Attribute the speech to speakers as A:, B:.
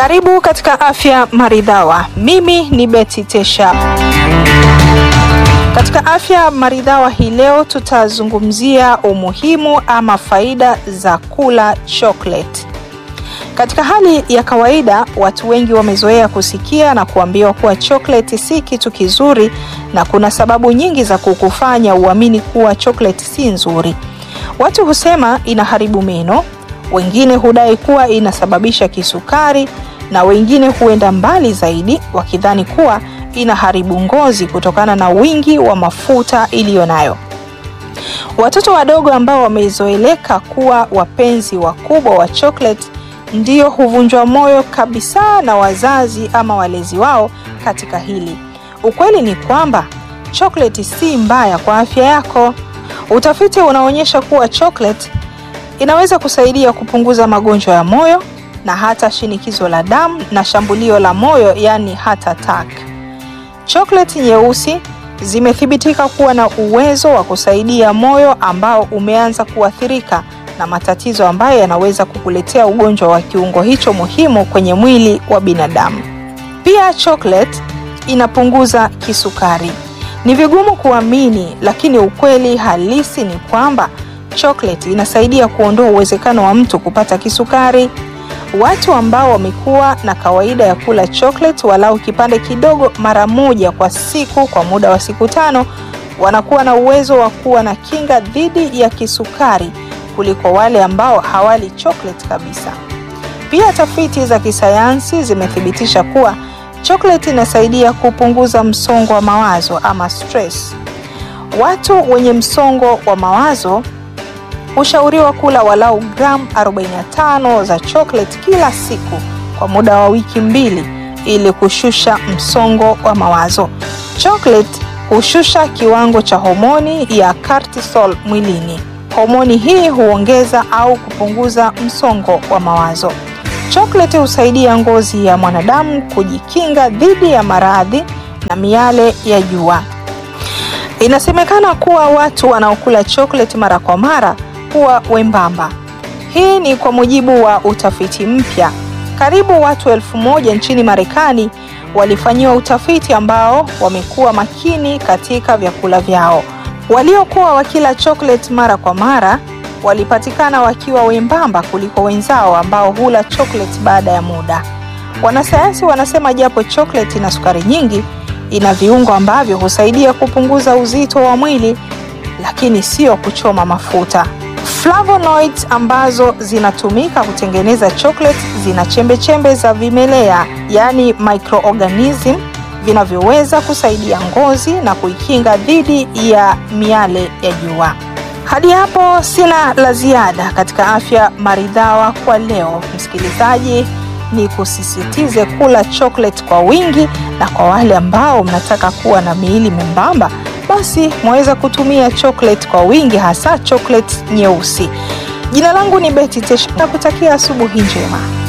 A: Karibu katika Afya Maridhawa. Mimi ni Betty Tesha. Katika Afya Maridhawa hii leo tutazungumzia umuhimu ama faida za kula chocolate. Katika hali ya kawaida, watu wengi wamezoea kusikia na kuambiwa kuwa chocolate si kitu kizuri na kuna sababu nyingi za kukufanya uamini kuwa chocolate si nzuri. Watu husema inaharibu meno, wengine hudai kuwa inasababisha kisukari na wengine huenda mbali zaidi wakidhani kuwa inaharibu ngozi kutokana na wingi wa mafuta iliyo nayo. Watoto wadogo ambao wamezoeleka kuwa wapenzi wakubwa wa chocolate ndio huvunjwa moyo kabisa na wazazi ama walezi wao katika hili. Ukweli ni kwamba chocolate si mbaya kwa afya yako. Utafiti unaonyesha kuwa chocolate inaweza kusaidia kupunguza magonjwa ya moyo na hata shinikizo la damu na shambulio la moyo, yani heart attack. Chocolate nyeusi zimethibitika kuwa na uwezo wa kusaidia moyo ambao umeanza kuathirika na matatizo ambayo yanaweza kukuletea ugonjwa wa kiungo hicho muhimu kwenye mwili wa binadamu. Pia chocolate inapunguza kisukari. Ni vigumu kuamini, lakini ukweli halisi ni kwamba chocolate inasaidia kuondoa uwezekano wa mtu kupata kisukari. Watu ambao wamekuwa na kawaida ya kula chocolate walau kipande kidogo mara moja kwa siku kwa muda wa siku tano wanakuwa na uwezo wa kuwa na kinga dhidi ya kisukari kuliko wale ambao hawali chocolate kabisa. Pia tafiti za kisayansi zimethibitisha kuwa chocolate inasaidia kupunguza msongo wa mawazo ama stress. Watu wenye msongo wa mawazo hushauriwa kula walau gramu 45 za chocolate kila siku kwa muda wa wiki mbili ili kushusha msongo wa mawazo. Chocolate hushusha kiwango cha homoni ya cortisol mwilini. Homoni hii huongeza au kupunguza msongo wa mawazo. Chocolate husaidia ngozi ya mwanadamu kujikinga dhidi ya maradhi na miale ya jua. Inasemekana kuwa watu wanaokula chocolate mara kwa mara huwa wembamba. Hii ni kwa mujibu wa utafiti mpya. Karibu watu elfu moja nchini Marekani walifanyiwa utafiti ambao wamekuwa makini katika vyakula vyao. Waliokuwa wakila chocolate mara kwa mara walipatikana wakiwa wembamba kuliko wenzao ambao hula chocolate baada ya muda. Wanasayansi wanasema japo chocolate ina sukari nyingi, ina viungo ambavyo husaidia kupunguza uzito wa mwili, lakini sio kuchoma mafuta. Flavonoids ambazo zinatumika kutengeneza chocolate zina chembechembe za vimelea, yaani microorganism vinavyoweza kusaidia ngozi na kuikinga dhidi ya miale ya jua. Hadi hapo sina la ziada katika Afya Maridhawa kwa leo. Msikilizaji, ni kusisitize kula chocolate kwa wingi, na kwa wale ambao mnataka kuwa na miili membamba, basi mwaweza kutumia chocolate kwa wingi, hasa chocolate nyeusi. Jina langu ni Betty Tesha na kutakia asubuhi njema.